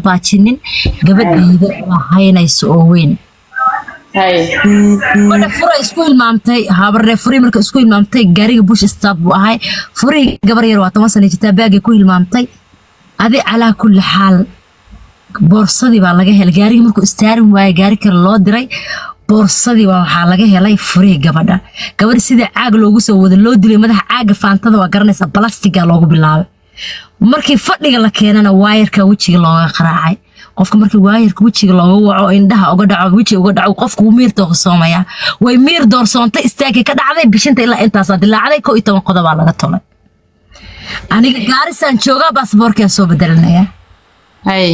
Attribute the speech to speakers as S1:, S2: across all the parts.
S1: baajinin gabadhayda waa haynayso oo weyn
S2: hay
S1: gabadha fura isku hilmaamtay habaree furii marka isku hilmaamtay gaariga bush stad buu ahay furihii gabar yar waa toban sana jirtaa baagay ku hilmaamtay adi calaa kulli xaal boorsadii baa laga helay gaarigii markuu istaarin waaye gaari kale loo diray boorsadii baa waxaa laga helay furihii gabadha gabadha sidii caag loogu soo wada loo dilay madaxa caaga faantada waa garanaysaa balastiga loogu bilaabay markii fadhiga la keenana waayarka wejiga looga qaraacay qofka markii waayarka wejiga looga waco indhaha uga dhaco wejiga uga dhaco qofku wuu miir doorsoomaya way miir doorsoontay istaagii ka dhacday bishinta ilaa intaasaa dilaacday koo iyo toban qodobaa laga tolay aniga gaarisaan joogaa baasboorkaan soo bedelinaya
S2: hay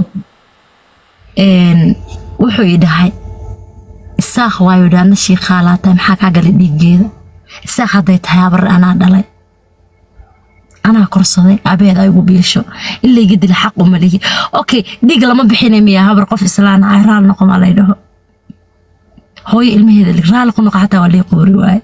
S1: een, wuxuu ii dhahay isaaq waayu dhaana shiiqaalaa tahay maxaa kaa galay dhiiggeeda isaaq hadday tahay habar anaa dhalay anaa korsaday abeed ay ugu biisho in layga dila xaq uma lihi okay dhiig lama bixinay miyaa habar qof islaan ah raali noqo maa lay dhaho hooyo ilmaheeda lig raali ku noqo xataa waa lay quuri waaye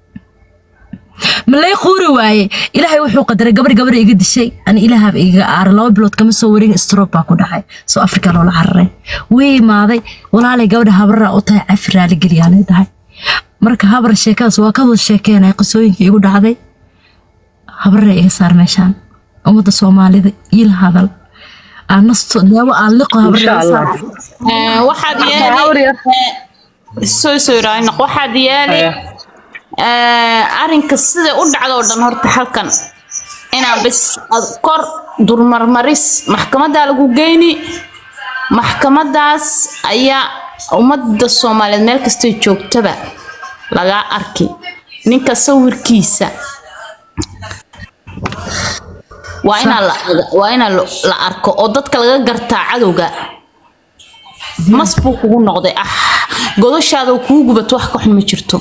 S1: ma lay quuri waaye ilaahay wuxuu qadaray gabar gabar iga dishay ani ilaahaaba igaga aara laba bilood kama soo wareegin stroke baa ku dhacay soo afrika loola cararay way imaaday walaalay gabadha habaraa u tahay cafi raali geliyaa lay dhahay marka habar sheekadaas waa ka wada sheekeenay qisooyinka igu dhacday habaree iga saar meeshaan ummadda soomaalida iila hadal aan nasto daawo aan liqo habaree iga saar
S2: Eh, waxaad
S3: habar
S2: yeeli
S3: yar
S2: eh, soo soo raacnaq waxaad yeeli
S3: Haya.
S2: eh, arrinka sida u dhacdo oo dhan horta halkan inaa bes ad kor durmarmaris maxkamadaa lagu geyni maxkamadaas ayaa ummadda soomaaliyeed meel kastay joogtaba lagaa arki ninka sawirkiisa waa inaa la waa inaa lo- la arko oo dadka laga gartaa cadowga mas buu kugu noqday ah godashaada oo kugu gubato wax ka xun ma jirto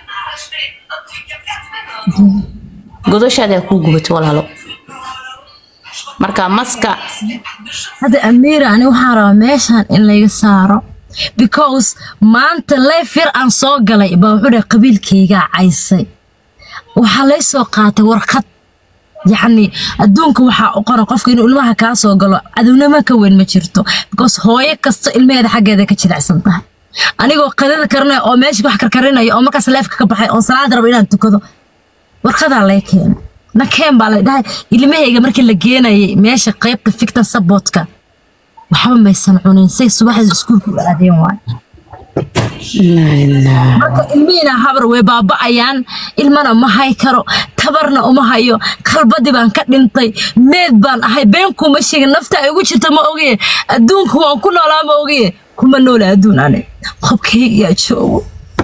S2: godashaada kuu gubato walaalo marka maska
S1: hadda amiira ani waxaan rabaa meeshan in layga saaro because maanta leef yar aan soo galay baa wuxuu dhahay qabiilkaygaa caysay waxaa lay soo qaatay warqad yacni adduunka waxaa u qoran qofka inuu ilmaha kaa soo galo cadownimo ka weyn ma jirto because hooyo kasta ilmaheeda xaggeeda ka jilicsan tahay anigoo qadada karinaya oo meesha wax karkarinaya oo markaas leefka ka baxay oo salaada rabo inaan tukado warqadaa lay keenay nakeen baa lay dhahay ilmahayga markii la geenayay meesha qaybta ficta sabotka waxba maysan cunin say subaxdii iskuulka u aadeen waay marka ilmihiina habar way baaba'ayaan ilmana ma hay karo tabarna uma hayo qalbadii baan ka dhintay meed baan ahay been kuma sheegin nafta ay ugu jirta ma ogiye adduunka waan ku noolaa ma ogiye kuma noola adduun ani qobkaygiyaa joogo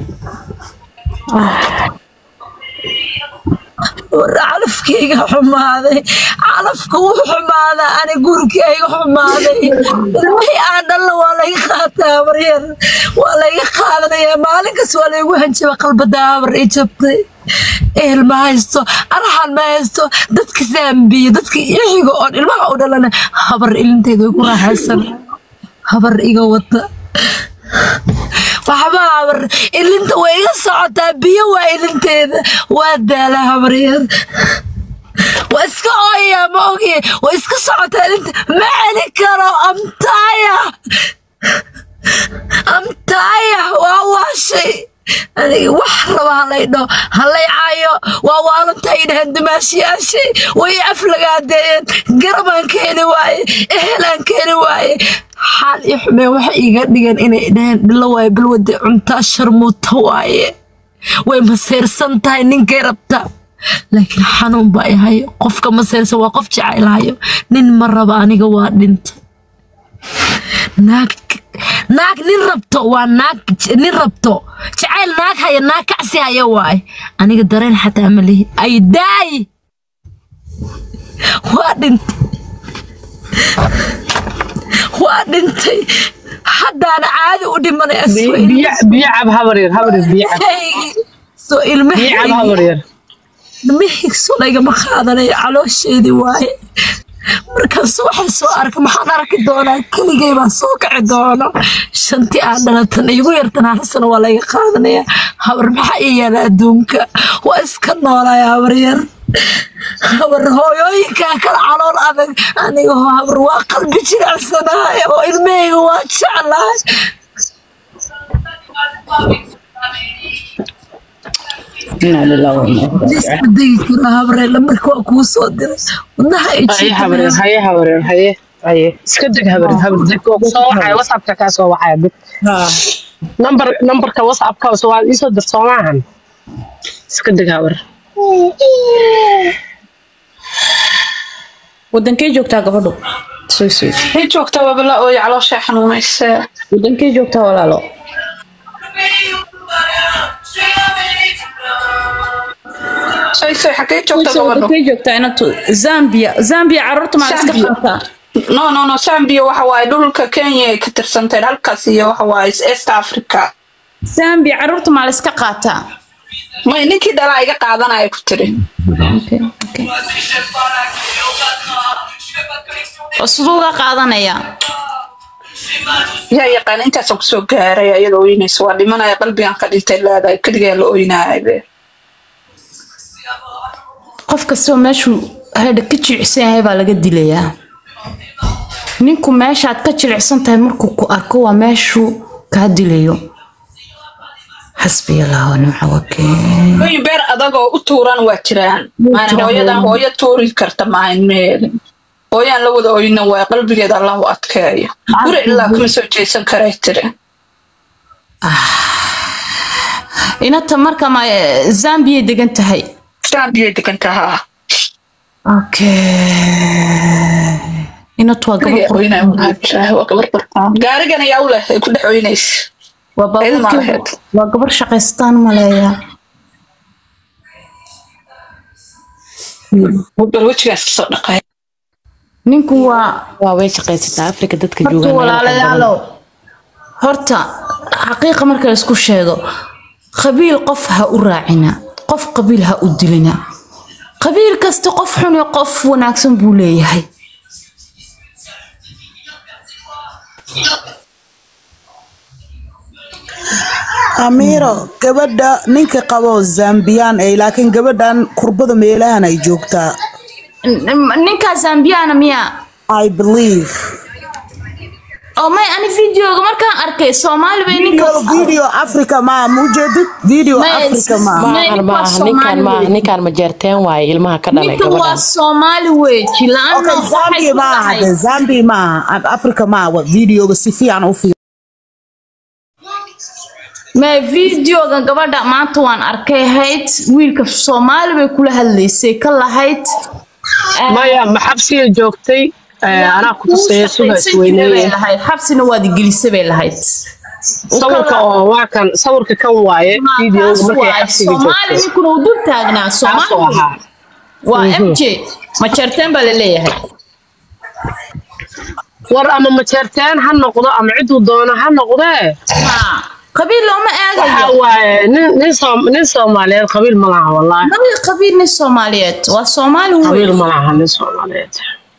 S1: war calafkayga xumaaday calafka wuu xumaadaa ani gurigayga xumaaday ilmihii aan dhalna waa layga qaataa habaryar waa layga qaadanaya maalinkas waa laygu hanjaba qalbada habar i jabtay ehel ma haysto araxan ma haysto dadka saambiye dadka ixiga oon ilmaha u dhalana habar ilinteeda way ku raaxaysan habar iga wata waxba habar ilinta way iga socotaa biyo waa ilinteeda waa daala habaryar waa iska ooyaa ma ogiye waa iska socotaa ilinta ma celi karo amtaaya amtaaya waa waashay aniga wax raba halay dho halay caayo waa waalantaa idhahan dumaashiyaashay way aflagaadeeyeen garabaan keeni waaye ehelaan keeni waaye xaal i xumeen waxay iiga dhigeen inay dhaheen dhilo waaye balwade cuntaa sharmuuta waaye way maseyrsan tahay ninkay rabta laakiin xanuun baa i hayo qofka maseyrsan waa qof jecaylahayo nin ma raba aniga waa dhinta naag naag nin rabto waa naag nin rabto jacayl naag haya naag kacsi haya waaye aniga dareen xataa ma lihi ay daay waa dhintay waa dhintay haddaana caadi u dhimanaya soo
S3: biyo biyo cab habar yar habar yar biyo cab
S1: ilmahaygi soo
S3: biyo cab
S1: ilmahaygi
S3: habar yar
S1: ilmahaygisu laygama qaadanayo caloosheedii waaye markaas waxaan soo arkay maxaan arki doonaa keligay baan soo kaci doono shantii aan dhalatan igu yartan hal sano waa laga qaadanaya habar maxaa ii yaala adduunka waa iska noolaya habar yar habar hooyooyinkaa kala calool adag aniga oo habar waa qalbi jiracsanahay oo ilmahayga waa jeclahay
S2: inaa lillahi wa inaa ilaihi
S1: liska
S2: raajicuun.
S1: degi kara habreella marka waa kuu soo diray wadnaha
S3: haye habareer
S1: ijiita
S3: haye habareer haye haye iska deg habareer habareer deg oo soo waxaya whatsappka kaa soo waxaya deg
S2: Haa.
S3: number numberka whatsappka soo waa isoo dir soo maahan iska deg habareer
S2: wadankee joogtaa gabadhu soo soo
S4: Waxay joogtaa wabala ooy caloosha xanuunaysa.
S2: wadankee joogtaa walaalo
S4: Soy soy xagee joogtaa
S2: Soo
S4: gabadhu?
S2: wadankee joogtaa inatu zambia zambia carruurta maa iska
S4: Zambia.
S2: qataa
S4: No no no Zambia waxa waaye dhulka Kenya ay ka tirsantahay halkaas iyo waxa waaye East Africa.
S2: zambia carruurta maa la iska qaataa
S4: May ninkii dhalaa iga qaadanaya ku tiri.
S2: Okay, okay. oo siduu uga qaadanayaa
S4: Yaa yaqaan intaasoo kusoo gaaray iyadoo ooynaysa waa dhimanaya qalbigan ka dhintay leedahay keligaa la ooynaayo.
S2: qof kastoo meeshuu hadha ka jilicsan yahay baa laga dilayaa ninku meeshaad ka jilicsan tahay markuu ku arko waa meeshuu kaa dilayo xasbiya allahu nimca wakiil
S4: Hooyin beer adag oo u tuuran waa jiraan. Maana
S2: jiraan,
S4: hooyadan
S2: hooyo.
S4: hooyo tuuri karta maahan meel. Hooyaan la wada ooyina waa qalbigeeda Allah u adkeeyo. Guri ilaa kuma soo jeesan karay tiri.
S2: inata marka ma zambiyay degan tahay
S4: Zambia degan tahaa.
S2: okay inatu waa gabar
S4: Keligaa ooynaya
S2: qurux
S4: waa jiraan, waa gabar qurxoon. Gaarigan ayaa u leh ay ku dhex ooynaysa.
S2: waa
S4: Ayada ma
S2: baabuurkeeda
S4: lahayd.
S2: waa gabar shaqaystaan maleeyaa
S4: Bal wejigaas kasoo dhaqay.
S2: ninku waa
S5: waa way shaqaysataa afrika dadka
S2: horta
S5: joogaan
S2: walaalayaalow horta xaqiiqa marka la isku sheego qabiil qof ha u raacina qof qabiil ha u dilina qabiil kasta qof xun iyo qof wanaagsan buu leeyahay
S6: amiiro gabadha ninka qabo zambiyaan ay laakiin gabadhan kurbada meelahan ay joogtaa
S2: N- ninkaa zambiyana miya
S6: i believe
S2: oo may ani videoga markaan arkay soomaali bay ninka
S6: video, video africa ma mujeedid video
S2: Ma-
S6: africa ma
S2: ma-
S5: maahan
S2: ninka
S5: maaha
S2: Soomaali
S5: ninkaan maaha
S2: weeye.
S5: ninkaan ma jeerteen waaye ilmaha ka dhalay
S2: ninkan waa
S5: gabadhan
S2: soomaali weeji la-aana
S6: okay
S2: waxay
S6: zambi
S2: ku
S6: maaha
S2: tahay
S6: de zambi maaha africa ma wa videoga si fiican u fiir
S2: ma videoga gabadha maanta waan arkay hayd wiilka soomaali bay kula hadlaysay ka lahayd
S3: maya ma xabsiga joogtay Eh, anaa ku tusaya suga isweyneeye
S2: lahayd xabsina waad igelisa bay lahayd
S3: sawirka oo waa kan sawirka kan waaye videoga markay xabsiga
S2: soomaali
S3: joogtay
S2: ninkuna uu dul taagnaa
S3: taasoo
S2: soomaali
S3: ahaa
S2: waa m j ma jarteen baa laleeyahay
S3: war ama majeerteen ha noqdo ama ciduu doono ha noqdee
S2: Ha, qabiil looma
S3: waxa
S2: eegayo
S3: waaye nin nin Soom- nin soomaaliyeed qabiil ma laha wallaahi
S2: nabi qabiil nin soomaaliyeed waa soomaali
S3: qabiil
S2: wey
S3: ma laha nin soomaaliyeed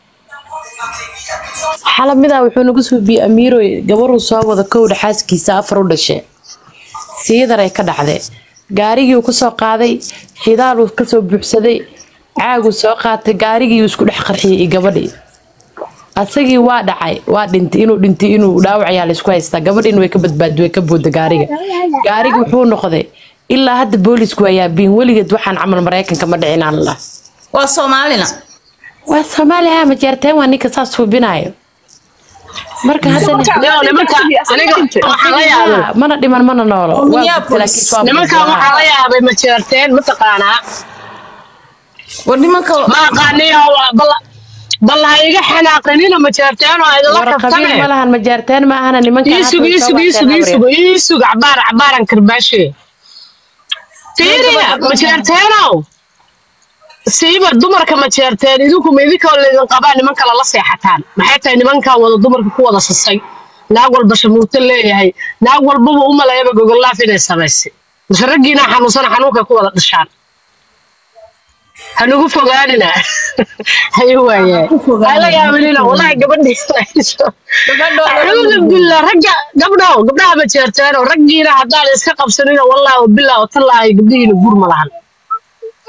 S5: xalab midaa wuxuu nagu suubiyey amiiroy gabaruu soo wada kowdha xaaskiisa afar u dhashe siidaray ka dhacday gaarigii uu kasoo qaaday xidaaluu kasoo buuxsaday caaguu soo qaatay gaarigii uu isku dhex qarxiyey iyo gabadhii asagii waa dhacay waa dhintay inuu dhintay inuu dhaawac ayaa laysku haystaa gabadhiina way ka badbaadi way ka booda gaariga gaarigi wuxuu noqday ilaa hadda boolisku waa yaabiin weligeed waxaan camal maraykanka ma dhicin aan lah
S2: waa soomaalina
S5: waa soomaaliya ma jeerteen waa ninka saas hubinayo marka haddana
S3: Leo, nimanka aniga waxaan la yaabay
S5: Ah, mana dhiman mana noolo Waa
S2: Minneapolis.
S5: laakiin waa
S3: nimankan
S5: buuxaa.
S3: waxaa la yaabay majeerteen mataqaanaa
S2: war nimanka
S3: ma aqaaniyo bal bal ha iga xanaaqinina majeerteen oo idinla
S5: war qabiil
S3: kaftane
S5: ma lahan ma jeerteen ma ahana nimankan
S3: iisug
S5: hadda way soo
S3: iisug iisug
S5: waateen
S3: iisug iisug cabaar cabaaran karbaashe fiiriya majeerteenow siiba dumarka majeerteen idinku ma idinkoo laydin qabaa niman kale la seexataan maxay tahay nimankan wada dumarka ku wada sasay naag walba shamuurto leeyahay naag walbaba u maleeyaba gogolaaf inay samaysay mise raggiina xanuunsan xanuunka ku wada dhashaan hanugu fogaanina hayo waaye hala yaabinina walahi gabadhii acuudu billah ragga gabdhow gabdhaha ma jeerteeno raggiina haddaan iska qabsanina wallahi wabilah watallaahi gabdhihiina guur ma lahan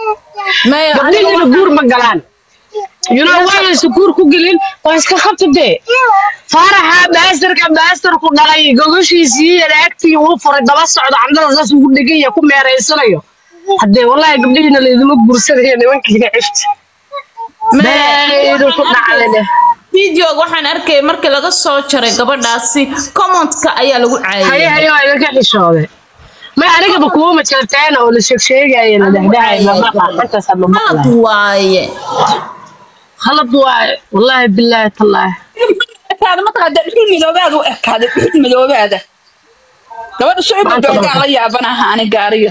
S2: Maya,
S3: gabdhihiina
S2: aniga
S3: guur ma galaan you know waanaysa guur ku gelin waa iska qabta dee faaraxa baastarka baastarku dhalay gogoshiisii anaagtii uu furay daba socdo candada saas ugu dhegan yahay ku meeraysanayo haddee wallahi gabdhihiina laydima guursanayo nimankiina cifta beedu ku dhacday dheh
S2: videoga waxaan arkay markii laga soo jaray gabadhaasi commentka ayaa lagu
S3: haye
S2: caayay
S3: haye waa idinka xishooday may anigaba kuwa majalteena oo la sheegsheegaya la dhexdhexay mamaqa intaasa
S2: qalad
S3: mamaqlay
S2: waaye
S3: khalad waaye wallaahi bilaahi tallaahi
S4: ekaada mataqaada dhuxul midoobaada u ekaada dhuxul midoobaada gabadha soo badbaagaan la yaabanaha ani gaariga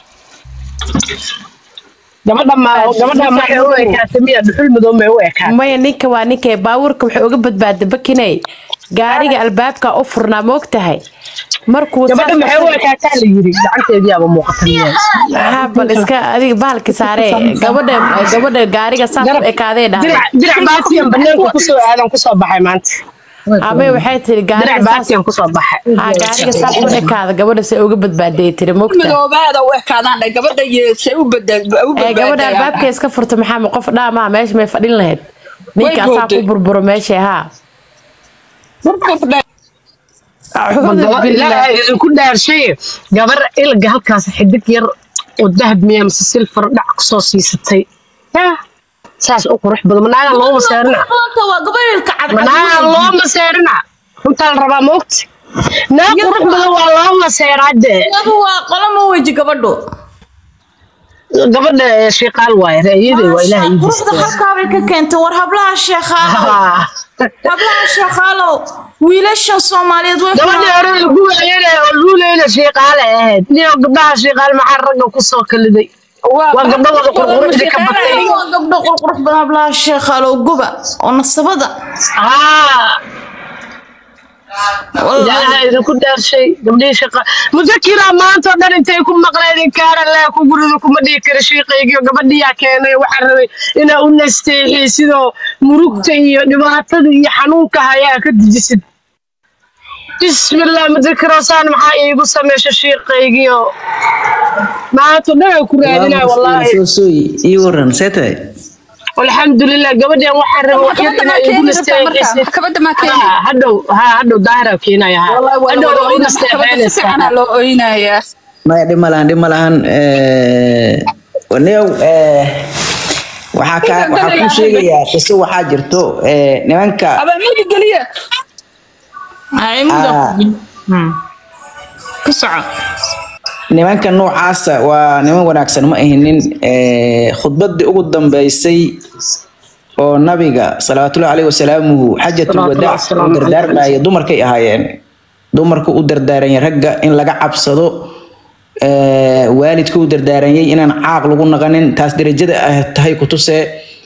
S3: gabadha ma gabadha maxay u ekaatay miya dhuxul madow may u ekaatay
S5: maya ninka waa ninka baabuurka waxay uga badbaaday bakinay gaariga albaabka u furnaa ma ogtahay markuu
S3: gabadha maxay u ekaataa la yiri gacanteediyaaba muuqata miya
S5: haa bal iska adiga bahalka saare gabadha gabadha gaariga saas u ekaadee dhahay
S3: dirac dirac baatiyan banaanka kusoo aadan kusoo baxay maanta
S5: amay waxay tiri
S3: dirac
S5: gaariga saas
S3: baatiyan kusoo baxay
S5: haa gaariga saas u ekaada gabadha se uga badbaaday tiri ma ogtahay
S4: midoobaada u ekaadaan dhe gabadha yeesay u
S5: ee gabadha
S4: badbaadayaan
S5: albaabka iska furta maxaa ma qof dhaamaha meesha may fadhin lahayd ninka asaa ku
S4: booday.
S5: burburo meesha haa
S3: Ma
S5: Acuudu
S3: gaba-
S5: billah.
S3: ilaahay idinku dhaarshay gabar ilga halkaas xidig yar oo dahab miya mise silfar dhac kusoo siisatay Yah, saas u qurux badan manaaga loo maseerina
S2: Maanta waa gabareelka
S3: manaaga
S2: cadcad
S3: loo maseerina runtaa la rabaa maogta naa qurux badan waa loo maseeraa dee
S2: iyadu waa qolama weji gabadhu
S3: gabadha shiiqaal waaye reeyada waa ilaahay ii
S2: quruxda
S3: distay
S2: halkaabay ka keentay war hablaha sheekhaalow hablaha sheekhaalow wiilashan soomaaliyeed way
S3: gabadhii hore lagu waayana oo luuleyna shiiqaale ahayd niyo gabdhaha shiiqaal maxaa ragga kusoo kaliday waa gabdho wada qurquruxda ka batay
S2: waa gabdho qurqurux badan hablaha sheekhaalow guba oo nasabada
S3: haa
S2: Wallahi.
S3: ilaaha idinku dhaarshay gabdhihii shaqa mudakira maanta oo dhan intay ku maqleen kaara leh ku guriga kuma dhihi kara shiiqaygiyo gabadhiyaa keenay waxaa rabay inaa u nasteexii sidoo murugta iyo dhibaatada iyo xanuunka hayaa ka dejisid bismillah mudakiro saan maxaa iigu sameysha shiiqaygiyo maanta oo dhan ay ku raadinaya wallaahi
S7: soo sooy ii waran see tahay
S3: alxamdulilah gabadhan waxaa rabay wax yar inaa iigu nasteexisid
S4: maxkamadda maa keeni
S3: ها هدو ها هدو ظاهرة كينا ها
S4: والله ولا
S3: هدو
S4: ولا
S3: لو
S4: ولا maxkamadda si fiican aa
S3: نستعمل
S4: loo oynayaa
S7: maya dhib ma lahan dhib ma lahan waniyow waxaa kaa waxaa kuu sheegayaa qiso waxaa jirto eh, nimanka
S4: abaa mudi geliya
S2: Ay, mudo.
S7: Ah.
S2: Hmm. ku soco
S7: nimanka noocaasa waa niman wanaagsan ma ahinin Eh, khudbadii ugu dambeysay oo nabiga salawaatullahi caleyhi wasalaamuhu xajatul wadaac u dardaarmaya dumarkay ahaayeen dumarku u dardaaranyay ragga in laga cabsado Eh, waalidka u dardaaranyay inaan caaq lagu naqanin taas derajada ah tahay kutuse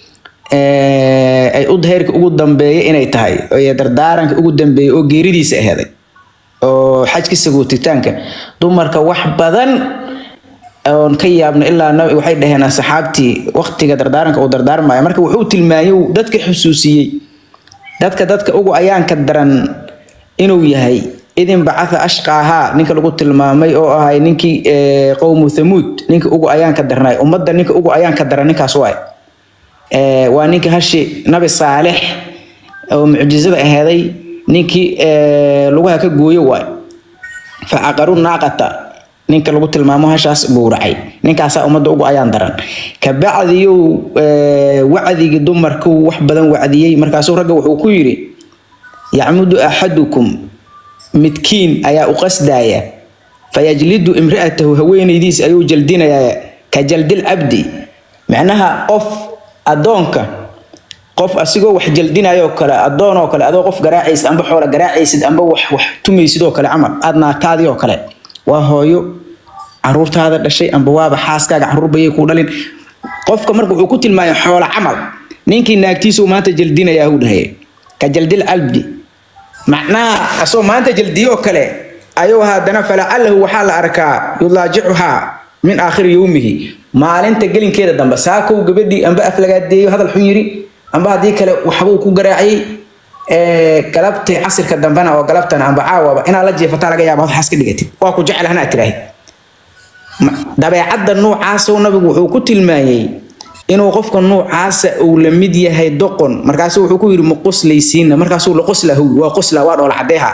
S7: Eh, ay u heerka ugu dambeeya inay tahay ee dardaaranka ugu dambeeya oo geeridiisa aheeday oo xajka sagootitaanka dumarka wax badan oon ka yaabno ilaa nabi waxay dhaheen saxaabtii waqtiga dardaaranka uu dardaarmaya marka wuxuu tilmaamay uu dadka xusuusiyey dadka dadka ugu ayaanka daran inuu yahay idin bacatha ashqaahaa ninka lagu tilmaamay oo ahay ninkii eh, qowmu thamuud ninka ugu ayaanka darnay ummadda ninka ugu ayaanka daran ninkaas waay Eh, waa ninka hashi nabi saalex oo mucjizada aheeday ninkii eh, lugaha ka gooyo waay facaqaru naaqata ninka lagu tilmaamo hashaas gowracay ninkaasaa ummadda ugu ayaan daran kabacdiyuu eh, wacdigii dumarku wax badan wacdiyey markaasuu ragga wuxuu ku yidhi yacmudu axadukum midkiin ayaa u qasdaya fayajlidu imra'atahu haweenaydiis ayuu jaldinayaa ka jaldil cabdi macnaha qof adoonka qof asigoo wax jaldinayoo kale adoon oo kale adoo qof garaacaysid amba xoola garaacaysid amba wax wax tumaysid oo kale camal aad naagtaadii oo kale waa hooyo caruurtaada dhashay amba waaba xaaskaaga caruur bayay ku dhalin qofka marka wuxuu ku tilmaamay xoola camal ninkii naagtiisuu maanta jaldinayaa uu dhahay ka jaldil cabdi macnaha asoo maanta jaldiyoo kale ayuu haddana falacalahu waxaa la arkaa yulaajicuhaa min aakhiri yowmihi maalinta gelinkeeda dambe saakow gabadhii amba aflagaadeeyo hadal xun yiri amba haddii kale waxbuu ku garaaciyey ee, galabtii casirka dambena oo galabtana amba caawaba inaad la jeefataa laga yaaba waxaas ka dhigatid waa ku jecel hana tiraahid Ma- dabeecadda noocaasoo nabigu wuxuu ku tilmaayey inuu qofka nuucaasa uu la mid yahay doqon markaasu wuxuu ku yidhi ma qoslaysiina markaasuu la qoslahu waa qosla waa dhoola cadeeha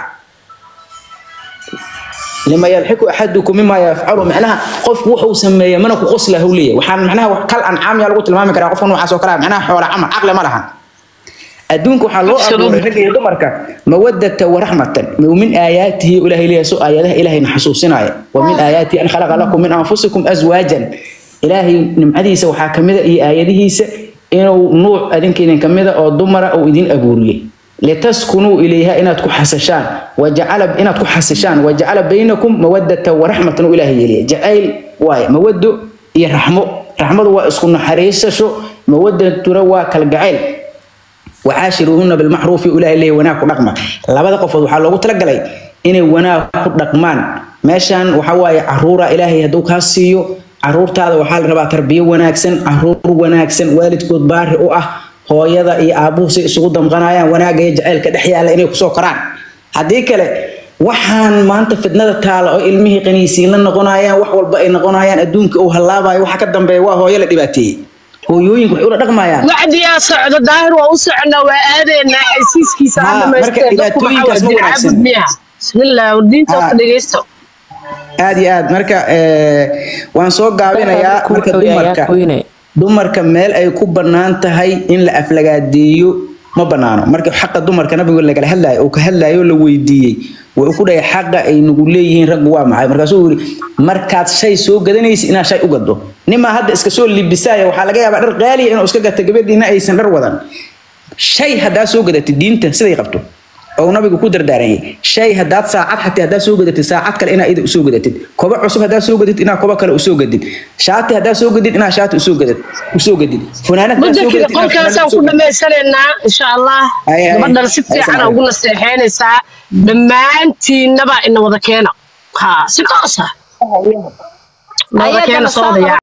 S7: lima yalxiku axadukum mima yafcalu macnaha qofku wuxuu sameeya mana ku qoslahu leeyahay waxaan macnaha wax kal ancaam yaa lagu tilmaami karaa qofka noocaas oo kale ah, macnaha xoola camal caqli ma lahan adduunka waxaa loo abuuray ragga iyo dumarka mawadata waraxmatan min aayaatihi ilaahay leeyahay soo aayadaha ilaahayna xasuusinaya wa min aayaatihi an khalaqa lakum min anfusikum azwaajan ilaahay nimcadiisa waxaa kamida iyo aayadihiisa inuu nuuc adinka idin kamida oo dumara uu idin abuuriyey litaskunuu ilayha inaad ku xasashaan wajacala inaad ku xasishaan wajacala baynakum mawadata waraxmatan uu ilaahay yeeliya jacayl waaye mawado iyo raxmo raxmadu waa isku naxariisasho mawadatuna waa kalgacayl وعاشروهن بالمعروف إلى إليه وناك رقمة لبدا قفض وحا لوgu talagalay inay wanaag ku dhaqmaan meeshan waxa waaye caruura ilaahay haduu ka siiyo caruurtaada waxaa la rabaa tarbiyo wanaagsan caruur wanaagsan waalidkood baari u ah hooyada iyo aabuhu si isugu damqanayaan wanaaga iyo jacaylka dhex yaala inay kusoo koraan haddii kale waxaan maanta fitnada taala oo ilmihii qaniisiin la noqonayaan wax walba ay noqonayaan adduunka uu hallaabayo waxa ka dambeeya waa hooyo la dhibaateeyey hooyooyinku waxay ula dhaqmayaan
S3: wacdiyaa socdo daahir waa u soconaa waa aadaynaa xaysiiskiisa
S7: Haa,
S3: ha
S7: marka
S3: dhamaysteen dadku
S7: dhibaatooyinkaas
S3: maxaa
S7: ma
S3: waa
S7: wanaagsan.
S3: diincaabud miyaha bismillah diinta
S7: Haa.
S3: ka dhegeysto
S7: aad iyo aad marka eh, waan soo gaabinayaa marka dumarka dumarka meel ay ku bannaan tahay in la aflagaadeeyo ma bannaano marka xaqa dumarka nabigu lagala hadlayo uu ka hadlayo la weydiiyey wuxuu ku dhahay xaqa ay nagu leeyihiin raggu waa maxay markaasuu yidhi markaad shay soo gadanaysa inaad shay u gado nimaa hadda iska soo libisaya waxaa laga yaabaa dhar qaaliya inuu iska gata gabadhiina aysan dhar wadan shay haddaa soo gadatid diinta siday qabto oo nabigu ku dardaaranyay shay haddaad saacad xataa haddaa soo gadatid saacad kale inaa ida usoo gadatid koba cusub haddaa soo gadid inaa koba kale usoo gadid shaati haddaa soo gadid inaa shaati usoo gadid usoo gadid funaanad haddaa soo
S3: muddakii
S7: gadid inaa funaanad
S3: qolkaasaan
S7: usoo
S3: ku
S7: gadid
S3: dhammaysanaynaa insha allah
S7: Ay, ay,
S3: gabadhan si
S7: ay,
S3: fiican
S7: salaam.
S3: ugu naseexeynaysaa dhammaantiinnaba ina wada keena ha si toosa wada keena
S2: Ayagana
S3: soo
S2: soo
S3: wada